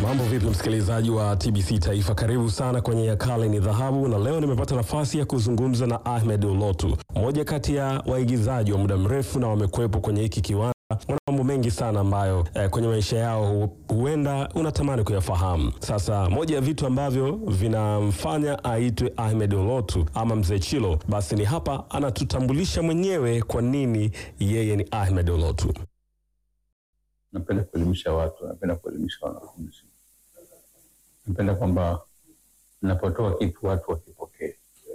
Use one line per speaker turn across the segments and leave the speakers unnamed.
Mambo vipi msikilizaji wa TBC Taifa, karibu sana kwenye Yakale ni Dhahabu, na leo nimepata nafasi ya kuzungumza na Ahmed Olotu, mmoja kati ya waigizaji wa muda mrefu na wamekuwepo kwenye hiki kiwanda. Wana mambo mengi sana ambayo eh, kwenye maisha yao hu- huenda unatamani kuyafahamu. Sasa moja ya vitu ambavyo vinamfanya aitwe Ahmed Olotu ama Mzee Chilo, basi ni hapa anatutambulisha mwenyewe kwa nini yeye ni Ahmed Olotu.
napenda kuelimisha watu, napenda kuelimisha wanafunzi, napenda kwamba napotoa kitu watu wakipokee,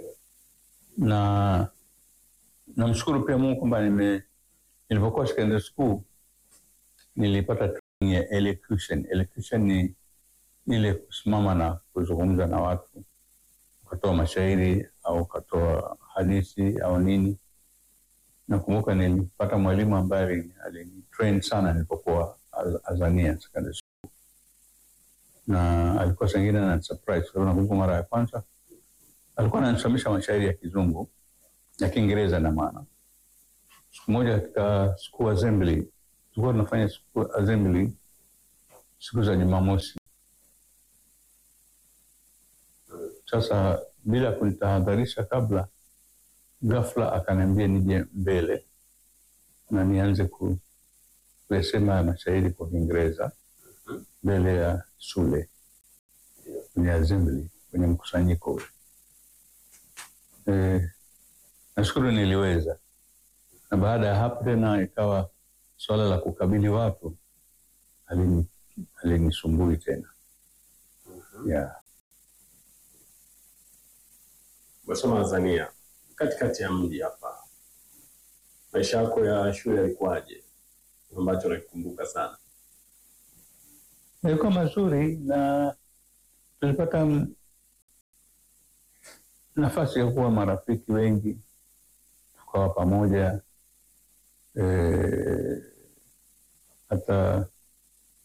na namshukuru pia Mungu kwamba nime nilipokuwa secondary school nilipata training ya elocution. Elocution ni ile kusimama na kuzungumza na watu, ukatoa mashairi au ukatoa hadithi au nini. Nakumbuka nilipata mwalimu ambaye alini- alinitrain sana nilipokuwa Az- Azania secondary school, na alikuwa sengine na surprise. Kwa sababu nakumbuka mara ya kwanza alikuwa ananisomesha mashairi ya Kizungu ya Kiingereza na maana. Siku moja katika school assembly, tulikuwa tunafanya school assembly siku za Jumamosi. Sasa bila kunitahadharisha kabla, ghafla akaniambia nije mbele na nianze ku- kuyasema ya mashairi kwa Kiingereza mbele ya shule kwenye assembly, kwenye mkusanyiko ule. Eh, nashukuru niliweza, na baada ya hapo tena ikawa swala la kukabili watu halini- halinisumbui tena yeah.
Umesoma Tanzania, katikati ya mji hapa, maisha yako ya shule yalikuwaje, ambacho nakikumbuka sana?
Yalikuwa mazuri na tulipata m- nafasi ya kuwa marafiki wengi, tukawa pamoja eh, hata